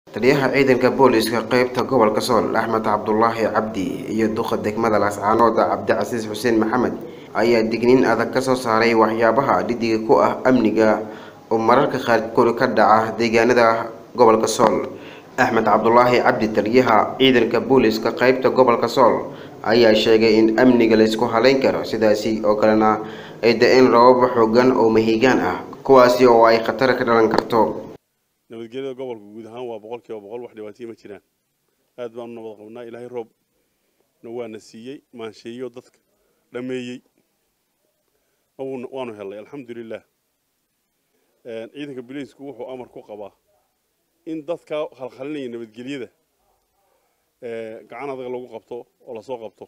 taliyaha ciidanka booliska qeybta gobolka sool axmed cabdulaahi cabdi iyo duqa degmada laascaanood cabdicasiis xuseen maxamed ayaa digniin adag kasoo saaray waxyaabaha dhidiga ku ah amniga oo mararka qaarkood ka dhaca deegaanada gobolka sool axmed cabdulaahi cabdi taliyaha ciidanka booliska qeybta gobolka sool ayaa sheegay in amniga laysku haleyn karo sidaasi oo kalena ay da-een rababa xoogan oo mahiigaan ah kuwaasi oo ay khatar ka dhalan karto nabadgelyada gobolka guud ahaan waa boqol kiiba boqol wax dhibaataya ma jiraan aad baanu nabad qabnaa ilaahay roobna waana siiyey maansheeyo dadka dhameeyey waanu helnay alxamdulilah ciidanka biliisku wuxuu amar ku qabaa in dadka khalkhalinaya nabadgelyada gacan adag lagu qabto oo lasoo qabto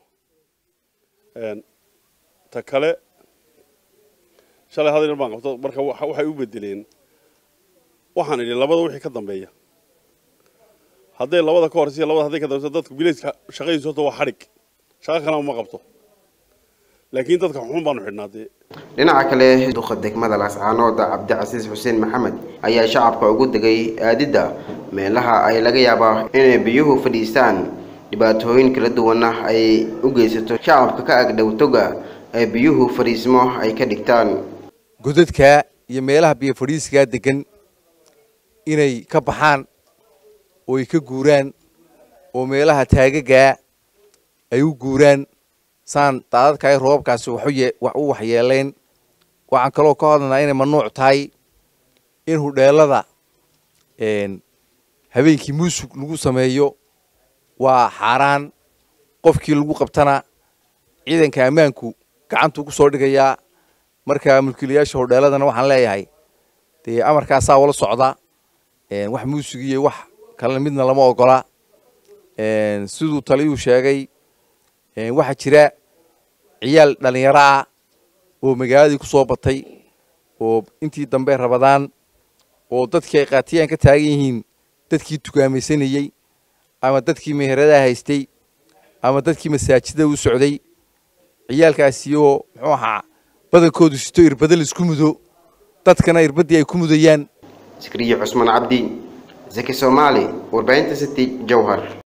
ta kale shalay hadal baan qabto marka waxay u bedeleen waxaan idhi labada wixii ka dambeeya hadday labada ka horeysa labada hadday ka dambeysa dadka bilayska shaqadiisu horta waa xadhig shaqo kalena ma qabto laakiin dadka xun baanu xidhnaa dee dhinaca kale duqa degmada laascaanood cabdicasiis xuseen maxamed ayaa shacabka ugu degay aadidda meelaha ay laga yaabaa inay biyuhu fadhiistaan dhibaatooyin kala duwana ay u geysato shacabka ka agdhow toga ee biyuhu fadhiismo ay ka dhigtaan godadka iyo meelaha biyo fadhiiskaa degan inay ka baxaan oo ay ka guuraan oo meelaha taagagaa ay u guuraan saan daadadkaay roobabkaasi wax u waxyeelayn waxaan kaloo ka hadlanaa inay mamnuuc tahay in hudheelada habeenkii muusug lagu sameeyo waa xaaraan qofkii lagu qabtana ciidanka ammaanku gacantuu ku soo dhigayaa marka mulkiilayaasha hudheeladana waxaan leeyahay dee amarkaasaa wala socda wax muusig iyo wax kalena midna lama ogola siduu taliyuu sheegay waxaa jira ciyaal dhallinyaro ah oo magaaladii ku soo batay oo intii dambe rabadaan oo dadkii ay qaatiyaan ka taagan yihiin dadkii tukaamaysanayey ama dadkii meheradaha haystay ama dadkii masaajida u socday ciyaalkaasi oo muxuu ahaa badankoodu sito irbada laisku mudo dadkana irbaddii ay ku mudayaan sikriye cusmaan cabdi zaki soomaali warbaahinta city jowhar